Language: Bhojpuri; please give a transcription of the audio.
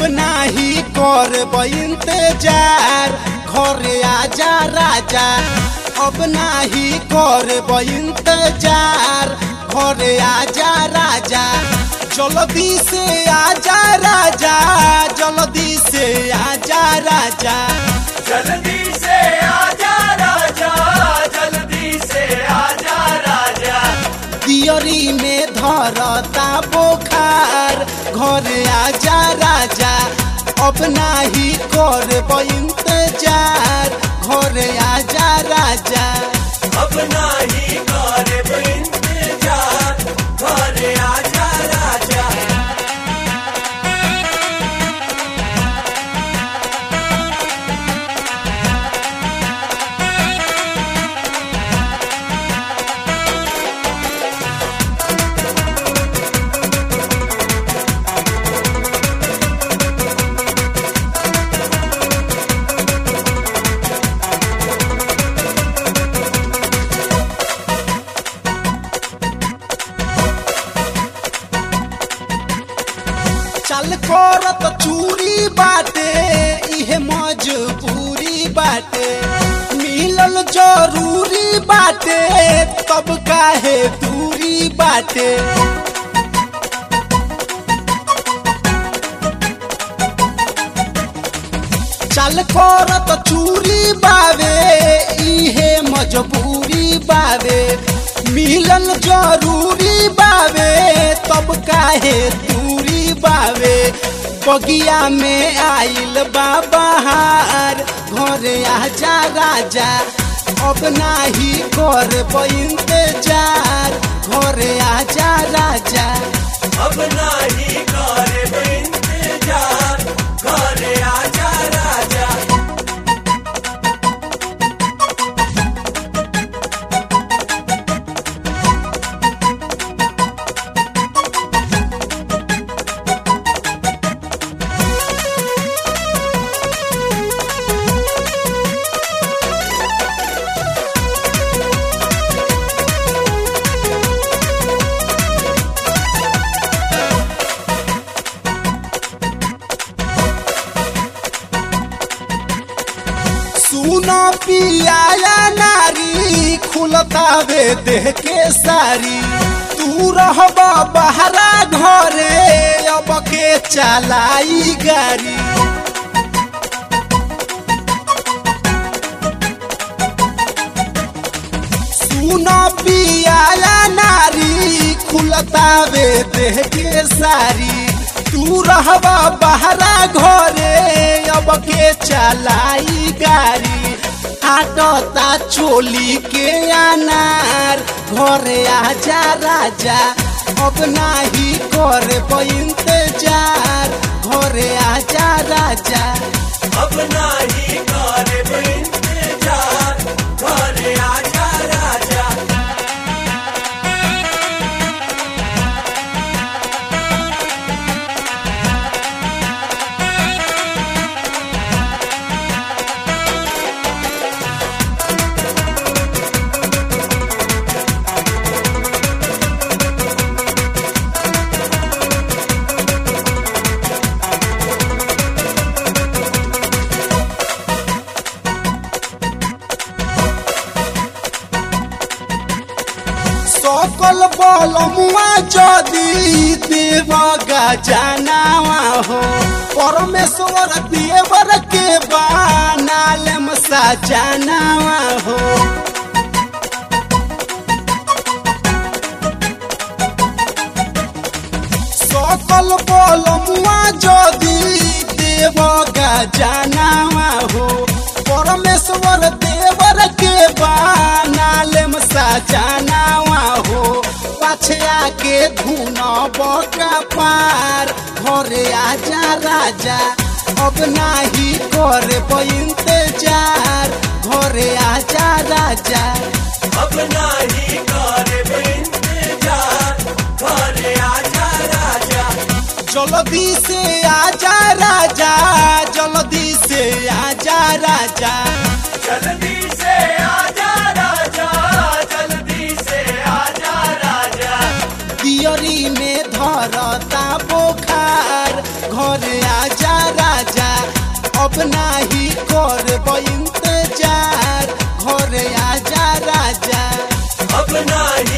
नाही करब इंतजार घरे आजा राजा अब नाही करब इंतजार घरे आजा राजा जल्दी से आजा राजा जल्दी से आजा राजा जल्दी से आजा राजा जल्दी से आजा राजा दियरी में धरता बोखार घरे आजा राजा अब नाही करब इंतजार घरे आजा राजा अब नाही करब इंतजार घरे आजा राजा चल करत चूरी बाटे इहे मजबूरी बाटे मिलल जरूरी बाटे तब काहे दूरी बाटे चल करत चूरी बावे इहे मजबूरी बावे मिलल जरूरी बावे तब काहे दूरी बावे बगिया में आइल बाबहार घरे आजा राजा अब नाही करब इंतजार घरे आजा राजा अब नाही करब इंतजार घरे आजा राजा सुनो पियाया नारी खुलतावे देह के सारी तू रहब बहरा घरे अब के चलाई गाड़ी सुनो पियाया नारी खुलतावे देह के सारी तू रहबा बहरा घरे अब के चलाई गाड़ी आटता चोली के अनार घरे आजा राजा अब नाही करब इंतजार घरे आजा राजा अब नाही करब इंतजार घरे आजा राजा सकल बल मुआ जदी देव गजनावा हो परमेश्वर देवर के बानालम सजनावा हो सकल बल मुआ जदी देव गजनावा हो परमेश्वर देवर के बानालम सजनावा हो पछया के धुन बका पार घरे आजा राजा अब नाही करब इंतजार घरे आजा राजा अब नाही करब इंतजार घरे आजा राजा जल्दी से आजा राजा जल्दी से आजा राजा जल्दी से आजा राजा जल्दी से आजा राजा दियरी में धरता बोखार घर आजा अब नाही करब इंतजार घरे आजा राजा अब नाही